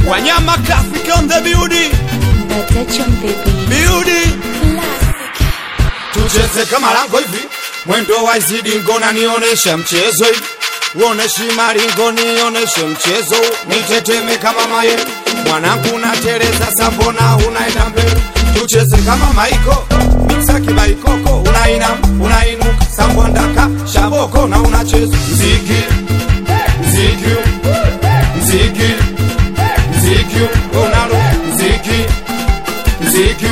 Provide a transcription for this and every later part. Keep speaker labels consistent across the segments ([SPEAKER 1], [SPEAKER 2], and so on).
[SPEAKER 1] Wanyama Africa on the building,
[SPEAKER 2] Attention baby.
[SPEAKER 1] building.
[SPEAKER 2] Classic.
[SPEAKER 1] Tucheze kama lango hivi, mwendo wa izidi ngona, nioneshe mchezo hivi, uoneshi maringo, nioneshe mchezo, niteteme kama maye mwanangu, nateleza sambona, unaenda mbele, tucheze kama maiko miksa kibaikoko, unaina unainuka, sambondaka shaboko na unacheza mziki mziki mziki mziki, unalo mziki mziki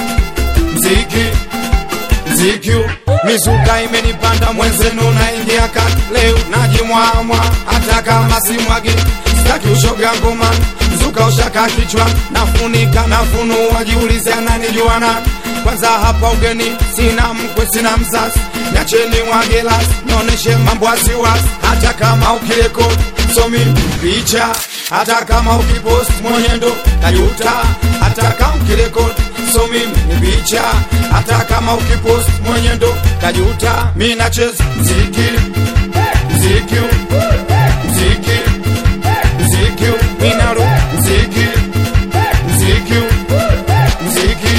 [SPEAKER 1] mziki mziki mizuka imenipanda mwenzenu naingia kati leo najimwamwa hata kama simwagi sitaki ushoga ngoma mzuka ushaka kichwa nafunika nafunua jiulize ananijua nani kwanza hapa ugeni sina mkwe sina mzazi nacheni mwagelas naoneshe mambo wasiwasi hata kama ukirekodi somi picha hata kama ukipost mwenyendo tajuta hata kama ukirekodi so mimi ni picha hata kama ukipost mwenyendo tajuta mi nacheza mziki mziki mziki mziki minalo mziki mziki mziki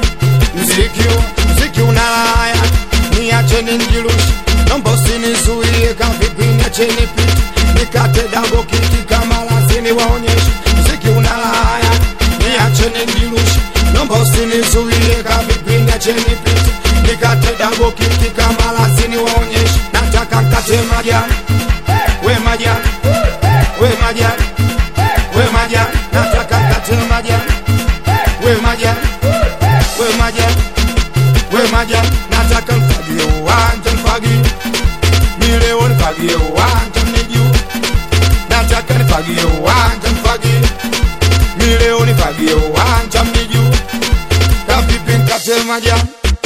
[SPEAKER 1] mziki mziki unalaya niacheni njirushi nomba usinizuie kavipi niacheni piti nikate dago kiki kama lazini waonyeshe mziki unalaya niacheni njirushi nomba usinizuie kavipi niacheni piti nikate dago kiki kama lazini waonyeshe nataka nkate majani we majani we majani we majani nataka nkate majani we majani we majani we majani nataka mfagie uwanja mfagie mileo nifagie uwanja mnijuu nataka nifagie uwanja mfagie mileo nifagie uwanja mnijuu kavipi nkate majani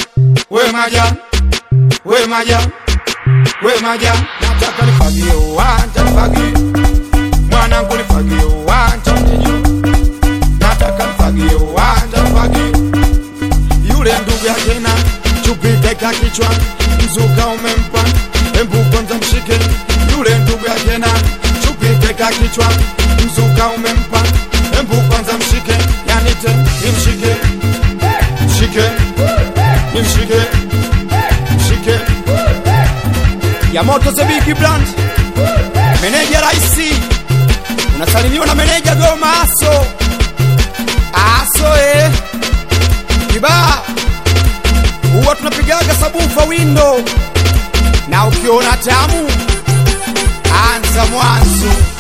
[SPEAKER 1] we majani we majani we majani nataka nifagie uwanja mfagie mwanangu nifagie uwanja mnijuu nataka nifagie uwanja mfagie yule ndugu yake na chupi kaika kichwa mzuka umempa embu kwanza mshike yule ndugu yake na chupi kaika kichwa mzuka umempa embu kwanza mshike yanite nimshike mshike nimshike mshike ya moto the big brand meneja raisi unasalimiwa na meneja goma aso aso eh kibaa huwa tunapigaga sabufa windo na ukiona tamu anza mwanzo